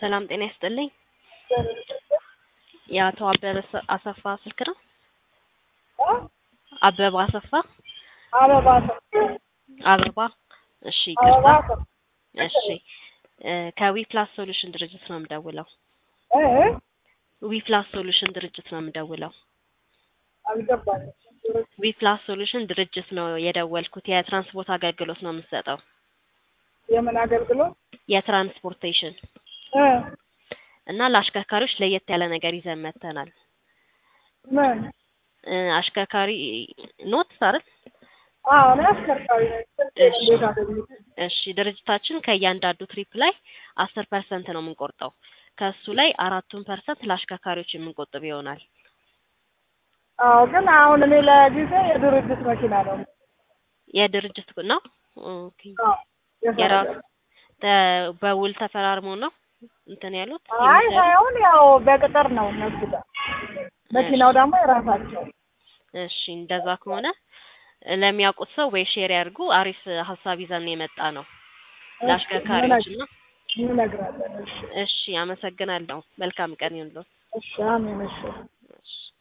ሰላም ጤና ይስጥልኝ። የአቶ አበበ ሰ- አሰፋ ስልክ ነው? አበባ አሰፋ አበባ አበባ። እሺ አበባ ይቅርታ። እሺ እ ከዊፕላስ ሶሉሽን ድርጅት ነው የምደውለው። ዊፕላስ ሶሉሽን ድርጅት ነው የምደውለው። አልገባኝም። ዊፕላስ ሶሉሽን ድርጅት ነው የደወልኩት። የትራንስፖርት አገልግሎት ነው የምትሰጠው። የምን አገልግሎት? የትራንስፖርቴሽን እ እና ለአሽከርካሪዎች ለየት ያለ ነገር ይዘን መጥተናል። ምን? እ አሽከርካሪ ኖት አይደል? አዎ እኔ አሽከርካሪ ነኝ። እሺ። እንዴት አገኘሽ? እሺ ድርጅታችን ከእያንዳንዱ ትሪፕ ላይ አስር ፐርሰንት ነው የምንቆርጠው። ከእሱ ላይ አራቱን ፐርሰንት ለአሽከርካሪዎች የምንቆጥብ ይሆናል። አዎ ግን አሁን እኔ ለጊዜ የድርጅት መኪና ነው። የድርጅት ነው። ኦኬ አዎ የራሱ ተ- በውል ተፈራርሞ ነው እንትን ያሉት አይ የሚሰሩት? ሳይሆን ያው በቅጥር ነው እነሱ ጋር። መኪናው ደግሞ የራሳቸው። እሺ እንደዛ ከሆነ ለሚያውቁት ሰው ወይ ሼር ያድርጉ። አሪፍ ሀሳብ ይዘን የመጣ ነው ለአሽከርካሪዎች እና እንነግራለን። እሺ እሺ አመሰግናለሁ። መልካም ቀን ይሁንልዎት። እሺ አሜን። እሺ እሺ